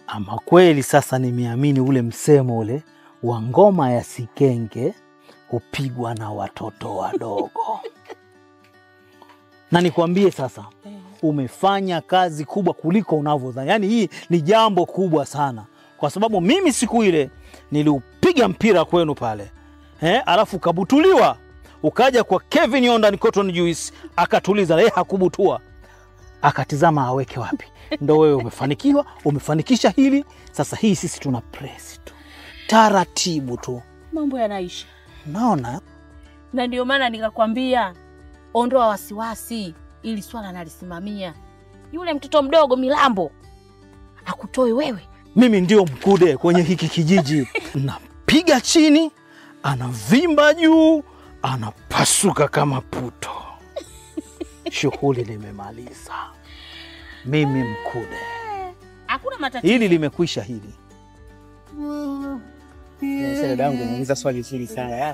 Ama kweli sasa nimeamini ule msemo ule wa ngoma ya sikenge hupigwa na watoto wadogo. na nikwambie sasa, umefanya kazi kubwa kuliko unavyodhani. Yaani hii ni jambo kubwa sana, kwa sababu mimi siku ile niliupiga mpira kwenu pale eh, alafu ukabutuliwa, ukaja kwa Kevin Yondan Cotton Juice akatuliza, yeye hakubutua, akatizama aweke wapi. Ndo wewe umefanikiwa, umefanikisha hili. Sasa hii sisi tuna press tu taratibu tu, Mambo yanaisha, naona na ndio maana nikakwambia ondoa wasiwasi, ili swala nalisimamia. Yule mtoto mdogo Milambo akutoe wewe. mimi ndio mkude kwenye hiki kijiji. Napiga chini, anavimba juu, anapasuka kama puto. Shughuli limemaliza, mimi mkude. Hakuna matatizo. Hili limekwisha hili. Sasa dadangu, umeuliza swali zuri sana.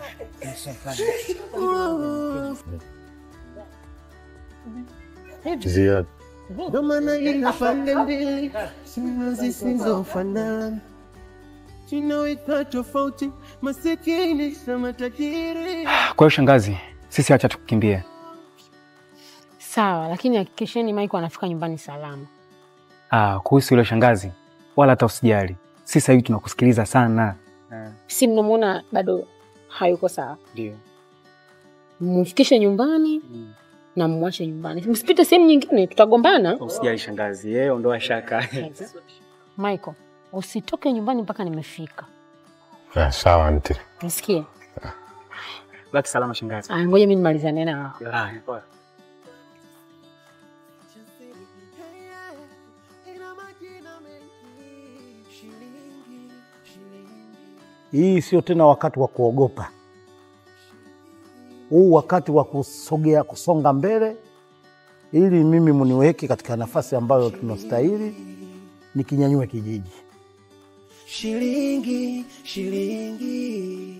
Ziad, Ndo maana ina pande mbili sina zisizofanana, tunaweka tofauti masikini na matajiri. Kwa hiyo shangazi, sisi acha tukukimbie. Sawa, lakini hakikisheni Maiko anafika nyumbani salama. Ah, kuhusu yule shangazi, wala hata usijali, sisi sasa hivi tunakusikiliza sana. Si mnamwona bado hayuko sawa, Ndio. mfikishe nyumbani na mmwache nyumbani, msipite sehemu nyingine, tutagombana. Usijali shangazi, yeye ondoa shaka. Michael, usitoke nyumbani mpaka nimefika, ah, sawa anti. nisikie. Baki salama shangazi. Aya, ngoja mimi nimalizane nao. Ah, poa. Hii sio tena wakati wa kuogopa, huu wakati wa kusogea, kusonga mbele, ili mimi muniweke katika nafasi ambayo tunastahili, nikinyanyue kijiji. Shilingi, shilingi.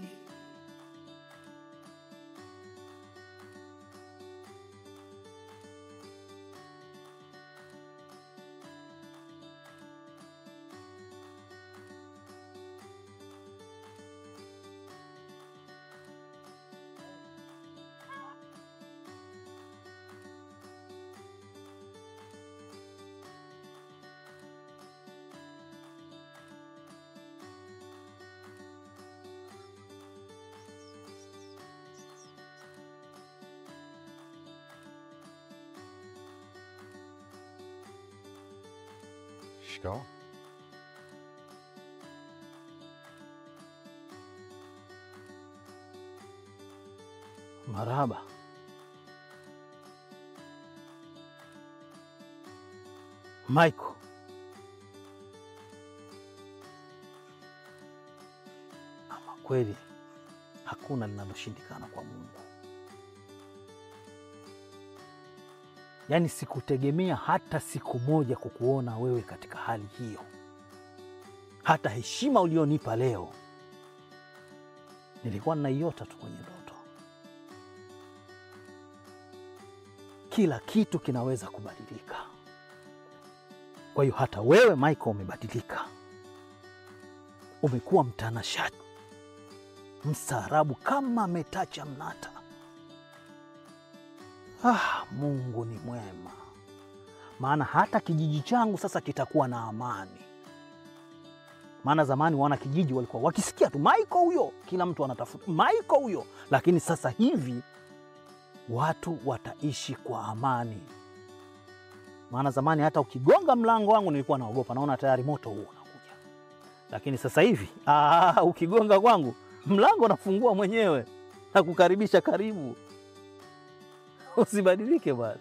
Shikamoo. Marahaba. Michael, ama kweli hakuna linaloshindikana kwa Mungu. Yaani sikutegemea hata siku moja kukuona wewe katika hali hiyo. Hata heshima ulionipa leo nilikuwa ninaiota tu kwenye ndoto. Kila kitu kinaweza kubadilika. Kwa hiyo hata wewe Michael umebadilika, umekuwa mtanashati, mstaarabu kama metacha mnata. Ah, Mungu ni mwema, maana hata kijiji changu sasa kitakuwa na amani. Maana zamani wana kijiji walikuwa wakisikia tu Michael huyo, kila mtu anatafuta Michael huyo, lakini sasa hivi watu wataishi kwa amani. Maana zamani hata ukigonga mlango wangu nilikuwa naogopa, naona tayari moto huo unakuja, lakini sasa hivi aa, ukigonga kwangu mlango nafungua mwenyewe na kukaribisha karibu. Usibadilike bwana.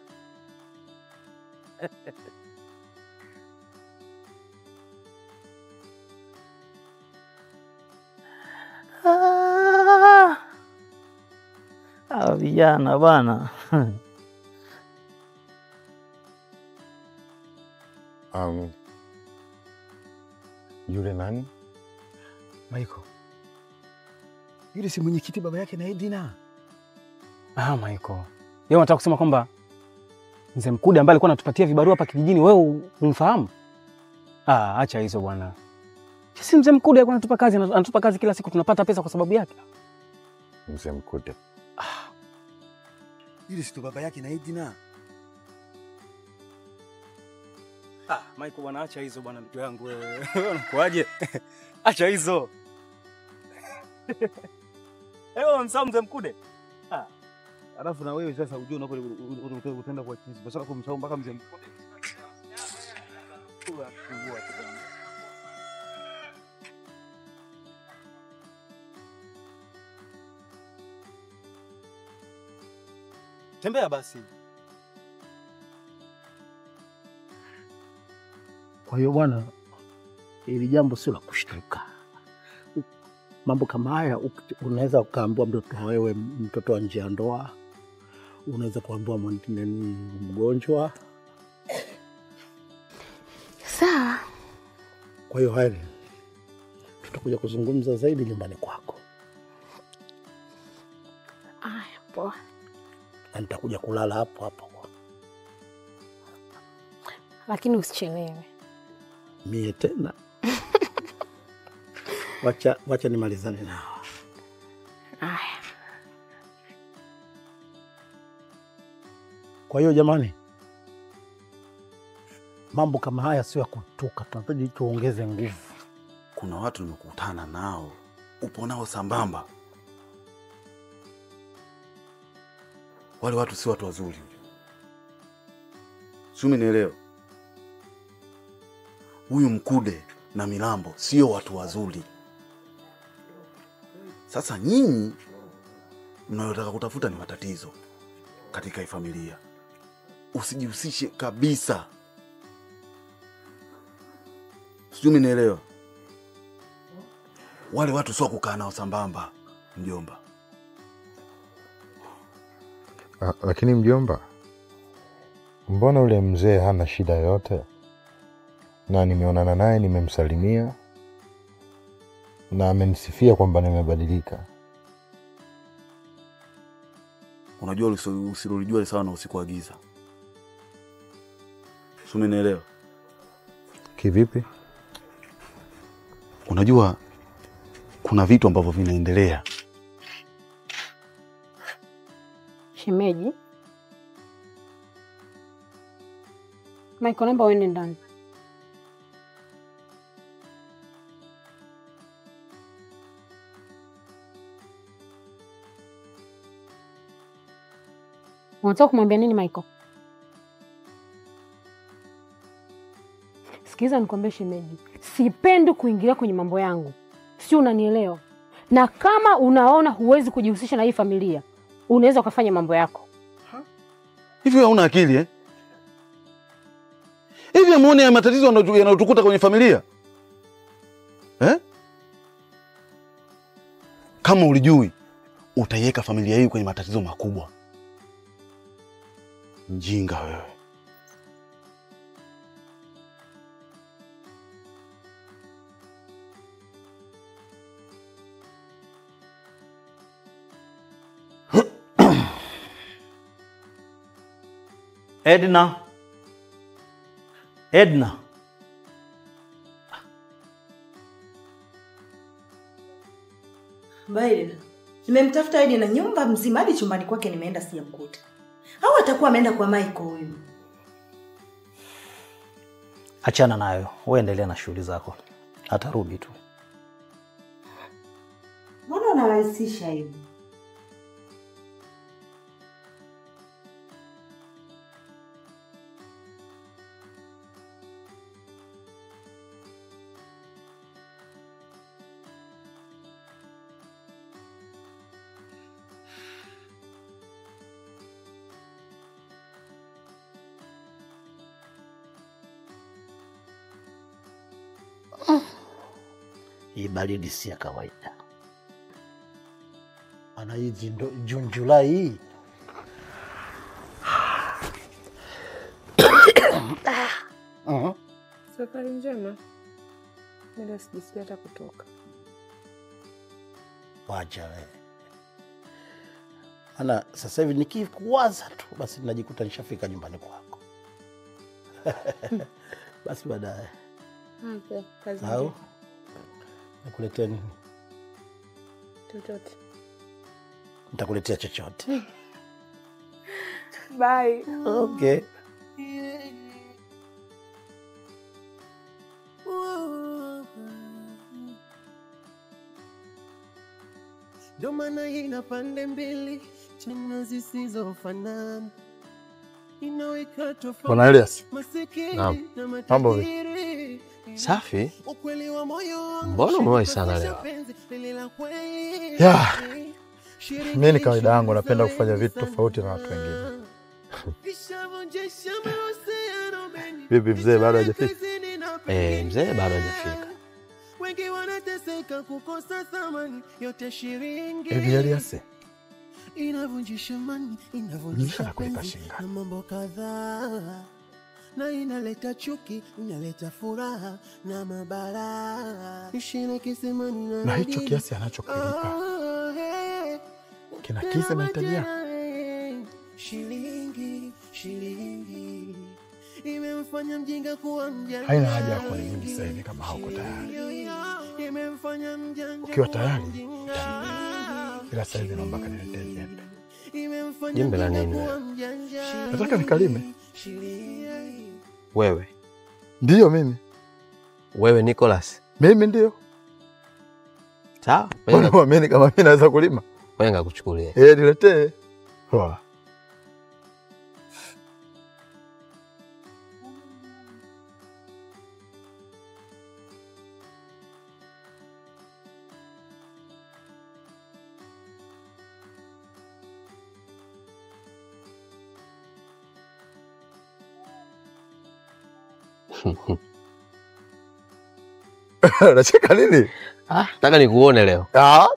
Ah, hawa vijana bwana Um, yule nani? Maiko, yule si mwenyekiti baba yake na Edina? Ah, Michael. Yeye unataka kusema kwamba mzee Mkude ambaye alikuwa anatupatia vibarua hapa kijijini wewe umfahamu? Ah, acha hizo bwana. Si mzee Mkude alikuwa anatupa kazi, anatupa kazi kila siku, tunapata pesa kwa sababu yake. Mzee Mkude. Ili sito baba yake na Edina. Ah, Michael bwana, acha hizo bwana, mtu yangu wewe. Wewe unakuaje? Acha hizo. Ewe msao mzee Mkude. Alafu na wewe sasa ujue unapo utaenda kwa chizi. Basi kumsahau mpaka mzee Mkude. Tembea basi. Kwa hiyo bwana, hili jambo sio la kushtuka. Mambo kama haya uki- unaweza ukaambiwa mtoto wewe, mtoto wa nje ya ndoa, unaweza kuambiwa mwingine ni mgonjwa. Sawa. Kwa hiyo haya tutakuja kuzungumza zaidi nyumbani kwako, Aya, poa. na nitakuja kulala hapo hapo. Lakini usichelewe. Mie tena wacha, wacha nimalizane nao. Aya. Kwa hiyo jamani, mambo kama haya sio ya kutuka, tunahitaji tuongeze nguvu. Kuna watu nimekutana nao, upo nao sambamba. Wale watu si watu wazuri, si umenielewa? Huyu Mkude na Milambo sio watu wazuri. Sasa nyinyi mnayotaka kutafuta ni matatizo katika hii familia, usijihusishe kabisa, sijui umenielewa? Wale watu sio kukaa nao sambamba, mjomba. Ah, lakini mjomba, mbona ule mzee hana shida yoyote? Na nimeonana naye, nimemsalimia na amenisifia kwamba nimebadilika. Unajua usi- usilolijua ni sawa na usiku wa giza, si umenielewa? Kivipi? Unajua kuna vitu ambavyo vinaendelea. Shemeji. Michael, naomba uende ndani. Unataka kumwambia nini Michael? Sikiliza nikwambie shemeji, sipendi kuingilia kwenye mambo yangu, si unanielewa? Na kama unaona huwezi kujihusisha na hii familia, unaweza ukafanya mambo yako. Hivi wewe hauna akili eh? Hivi amuone ya matatizo yanayotu- yanayotukuta kwenye familia eh? Kama ulijui utaiweka familia hii kwenye matatizo makubwa. Mjinga wewe. Edna, Edna, Baile, nimemtafuta Edi na nyumba mzima hadi chumbani kwake nimeenda sijamkuta. Au atakuwa ameenda kwa Michael huyu. achana nayo, wewe endelea na shughuli zako, atarudi tu. Mbona unarahisisha hivi? Hii baridi si ya kawaida, maana hizi ndo Juni, Julai hii Mhm. Safari njema. Nenda sijisikia hata kutoka. Wacha wewe, maana sasa hivi nikikuwaza tu basi najikuta nishafika nyumbani kwako. Basi baadaye Asante. Kazi au njema. nikuletea nini? Chochote. Nitakuletea chochote. Bye. Okay. Ndio maana ina pande mbili tena zisizofanana, inaweka tofauti Bwana Elias. masikini Naam. na Mambo vipi? matajiri. Safi. Ukweli wa moyo wangu, Mbona umewahi sana leo? penzi lile la kweli. Ya, mi ni kawaida yangu, napenda kufanya vitu tofauti na watu wengine. Ishavunjisha mahusiano mengi. Vipi mzee, bado hajafika? Kazini na Eh, mzee bado hajafika. wengi wanateseka kukosa thamani yote shilingi Hivi Elias, inavunjisha mani Mzee inavunjisha anakulipa penzi shilingi na mambo kadhaa na inaleta chuki inaleta furaha na mabara ishina kisimani na na hicho radini. kiasi anachokilipa Oh, hey. kinakidhi mahitaji yako? shilingi shilingi imemfanya mjinga kuwa mjanja Haina haja ya kunirudi sasa hivi kama hauko tayari. imemfanya mjanja Ukiwa kuwa tayari, mjinga. ila sasa hivi naomba kaniletee jembe. Imemfanya Jembe la mjinga nini kuwa wewe? mjanja. Nataka nikalime. Shilingi. Wewe Ndiyo mimi, wewe Nicholas, mimi ndio. sawa, Mbona uamini kama mimi naweza kulima? ngoja ngakuchukulie. Eh, niletee. Poa. Unacheka nini? Ah, nataka nikuone leo. Ah,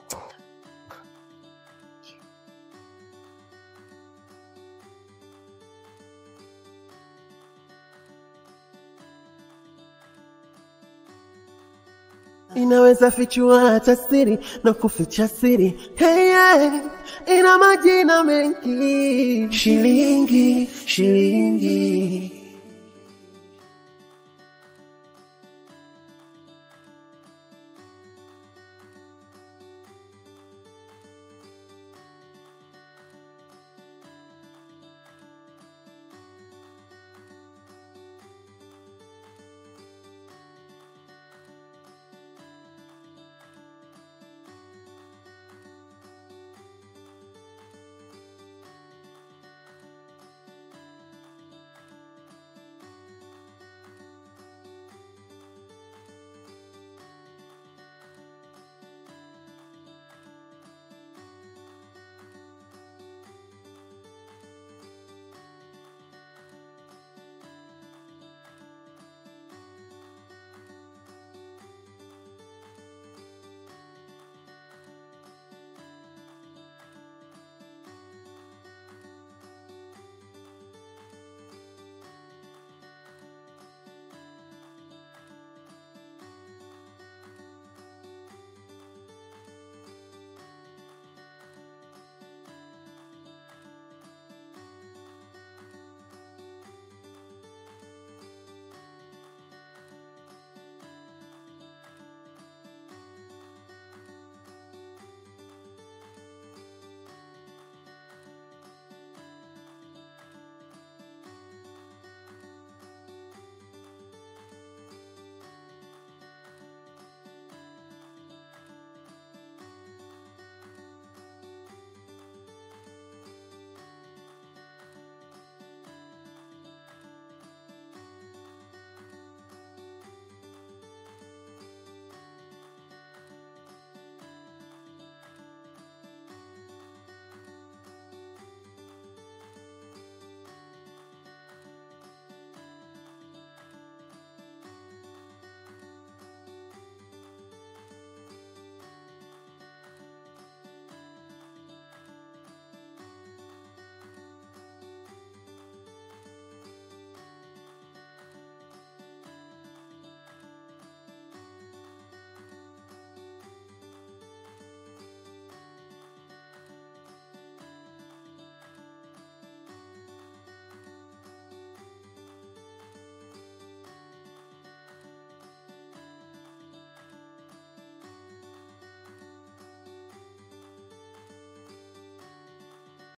inaweza fichua hata siri na kuficha siri hey, yeah. ina majina mengi shilingi shilingi